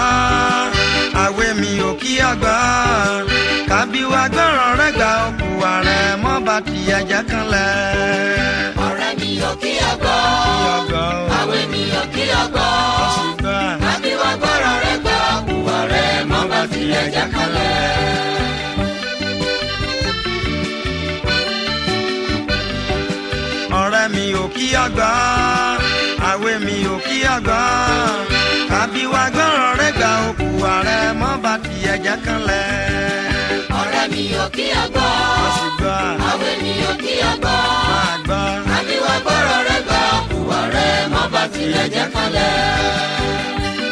àwẹ̀ mi ò kí àgbà kábí wa gbọ́ràn rẹ̀ gbà òkú ààrẹ mọ́ bá ti ẹ̀jẹ̀ kan lẹ̀. ọ̀rẹ́ mi ò kí ọgbọ́ ọgọ́ àwẹ̀ mi ò kí ọgbọ́ ṣùgbọ́n àbí wá gbọ́rọ̀ rẹ gbà kúwà rẹ mọ́ bá tilẹ̀ jẹ́ kalẹ̀. ọ̀rẹ́ mi ò kí àgbà àwẹ̀ mi ò kí àgbà kábí wa gbọ́ràn rẹ̀ gbà òkú ààrẹ mọ́ bá ti ẹ̀jẹ̀ kan lẹ̀. ọ̀rẹ́ mi ò kí ọgbọ́ ṣùgbọ́n àwẹ̀ mi ò kí ọgbọ́ máa gbọ́. àbí wá gbọ́rọ̀ rẹ gbà kúwà rẹ mọ́ bá tilẹ̀ jẹ́ kalẹ̀.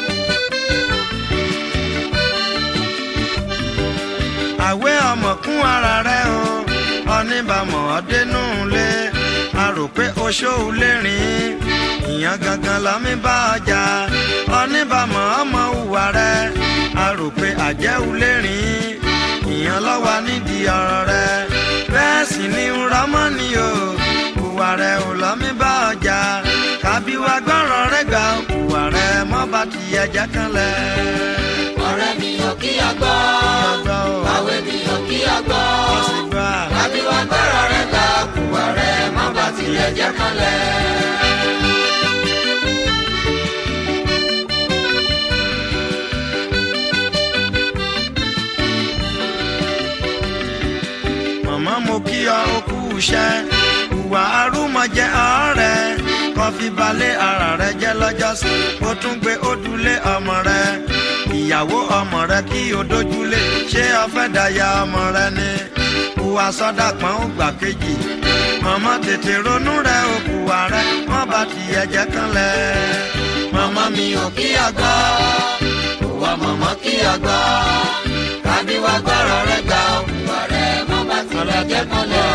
àwẹ̀ ọmọ kún ara rẹ̀ o oníbàmọ̀ ọdẹnú lé a rò pé oṣó lè rìn ìyẹn gangan lọ́mí bá ọjà oníbàmọ̀ ọmọ hùwà rẹ̀ a rò pé àjẹ́ lè rìn ìyẹn lọ́wọ́ nídìí ọ̀rọ̀ rẹ̀ bẹ́ẹ̀ sì ni rọ́mọ́ ni o hùwà rẹ̀ ò lọ́mí bá ọjà kábí wa gbọ́rọ̀ rẹ̀ gbà hùwà rẹ̀ mọ́ bá ti ẹ̀jẹ̀ kan lẹ̀. ọ̀rẹ́ mi ò kí ọgbọ́ ọgbọ́ o àwẹ̀ mi ò kí ọgbọ́ ọ̀sìn gbà. àbí wá gbọ́rọ̀ rẹ gbà kúwà rẹ mọ́ bá tilẹ̀ jẹ́ kalẹ̀. màmá mo kí ọ okú iṣẹ́ ìwà arúmọjẹ ọ̀rẹ́ kọfí balẹ̀ ara rẹ jẹ́ lọ́jọ́sí ó tún gbé ojúlé ọmọ rẹ ìyàwó ọmọ rẹ kí o dójúlé ṣé ọfẹ́ daya ọmọ rẹ ni ìwà sọ́dà pọ́n ó gbà kejì màmá tètè ronú rẹ òkú ààrẹ wọ́n bá ti ẹ̀jẹ̀ kan lẹ̀ màmá mi ò kí àgbọ̀ Ìwà mọ̀mọ́ kí ọgbọ́, kábí wá gbọ́rọ̀ rẹ gbà òkúwa rẹ mọ́ bá tilẹ̀ jẹ́ kọ́lẹ̀.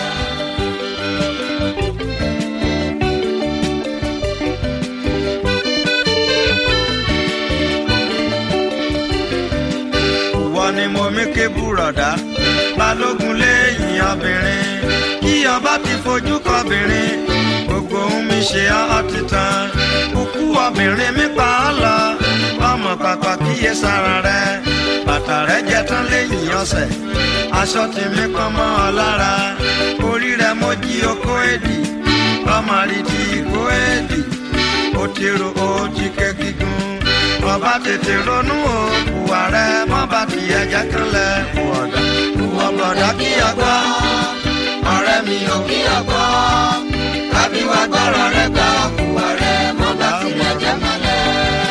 ìwọ ni mo mí ké búrọ̀dá balógun lẹ́yìn obìnrin kí ọba ti fojú kọbìnrin gbogbo ohun mi ṣe ọ́ ti tán kúkú obìnrin mi pa ọ́ lọ ọmọ pàpà kíyè sára rẹ bàtà rẹ jẹ tán lẹ́yìn ọ̀sẹ̀ aṣọ tí mi pọ́n mọ́ ọ lára orí rẹ mo jí okó èdì ọmọ àrídì ìkó èdì ó ti ro ó ti ké gígùn ọba tètè ronú òkú ààrẹ mọ́ bá ti ẹ̀jẹ̀ kan lẹ̀ wọ̀dà wọ̀bọ̀dà kí ọgbọ́ Ọ̀rẹ́ mi ò kí ọgbọ́, kábí wá gbọ́rọ̀ rẹ gbà òkúwa rẹ mọ́ bá tilẹ̀ jẹ́ kọ́lẹ̀.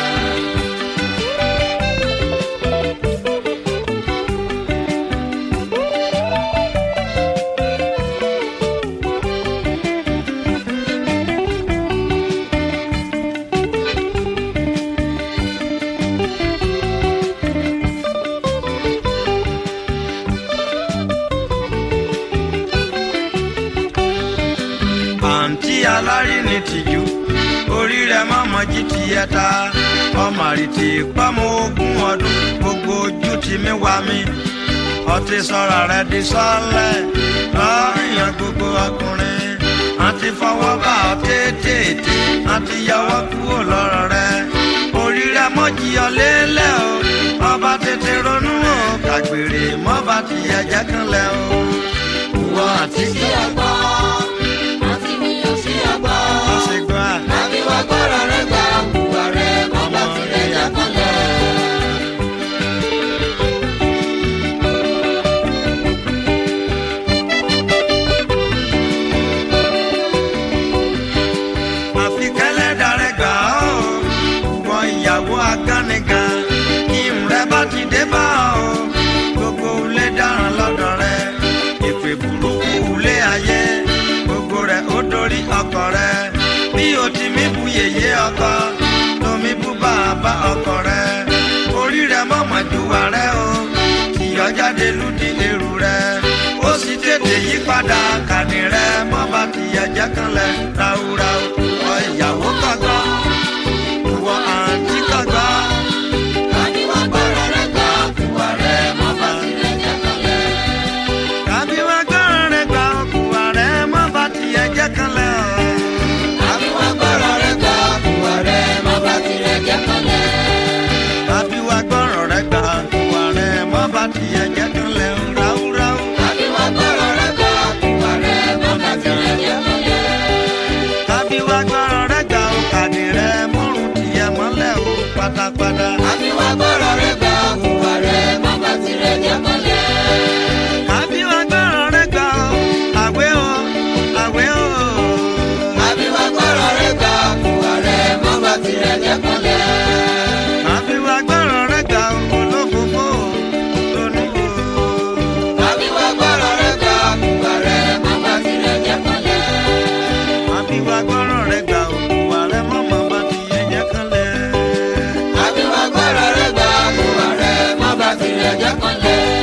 àǹtí alárinì tìjú orí rẹ mọ́mọ́ jí ti yẹ ta ọmọ àrìtì pọ́mọ ogún ọdún gbogbo ojú ti mí wá mi ọtí sọ̀rọ̀ rẹ di sọ́lẹ̀ lọ́ọ̀yàn gbogbo ọkùnrin àti fọwọ́ bá ọ tètè àti yọwọ́ kúrò lọ́rọ̀ rẹ orí rẹ mọ́jì ọ lélẹ̀ o ọba tètè ronú o kàgbèrè mọ́ba ti ẹ̀jẹ̀ kan lẹ̀ o. Ìwọ àti sí ọgbọ́, àti mi ò sí ọgbọ́. ọ̀sẹ̀ gbọ́ à. Kábí wá gbọ́rọ̀ rẹ gbà òkúwa rẹ mọ́ bá tilẹ̀ jẹ́ kọ́lẹ̀. àfi kẹ́lẹ́ darẹ̀ gbà ó wọ ìyàwó agánigan kí n rẹ bá ti dé bá ọ gbogbo ilé dáràn lọ́dọ̀ rẹ èpè burúkú ilé ayé gbogbo rẹ ó dorí ọkọ rẹ bí o ti mí bu yèyé ọkọ tómi bú bàbá ọkọ rẹ orí rẹ mọ̀mọ́ ju wà rẹ o kìyọ́ jáde lùdí èrú rẹ ó sì tètè yí padà kàní rẹ mọ́ bá ti ẹ̀jẹ̀ kan lẹ̀ ráúráú ọ ìyàwó kọ̀gbọ́ ìwọ àǹtí kọ̀gbọ́. Kábí wá gbọ́rọ̀ rẹ gbà òkúwa rẹ mọ́ bá tilẹ̀ jẹ́ kọ́lẹ̀. Kàbí wá gbọ́rọ̀ rẹ̀ gba ọkùnrin ààrẹ mọ́ bá ti ẹ̀jẹ̀ kan lẹ̀ ọ́. Kábí wá gbọ́rọ̀ rẹ gbà òkúwa rẹ mọ́ bá tilẹ̀ jẹ́ kọ́lẹ̀. Kàbí àbíwá gbọ́rọ̀ rẹ̀ gbà hùwà rẹ̀ má bà tirẹ̀ jẹ́ kọ́lẹ̀. àbí wa gbọ́rọ̀ rẹ gbà ó àwẹ̀ ó àwẹ̀ ó. àbíwá gbọ́rọ̀ rẹ̀ gbà hùwà rẹ̀ má bà tirẹ̀ jẹ́ kọ́lẹ̀. àbí wa gbọ́rọ̀ rẹ gbà ó olófòfò ronú o. àbíwá gbọ́rọ̀ rẹ̀ gbà hùwà rẹ̀ má bà tirẹ̀ jẹ́ kọ́lẹ̀. àbí wa gbọ́rọ̀ rẹ gbà ó wà rẹ mọ́mọ́ bá ti yẹ jẹ́ kánlẹ̀. àbíwá gbọ́rọ̀ rẹ̀ gbà hùwà rẹ̀ má bà tirẹ̀ jẹ́ kọ́lẹ̀.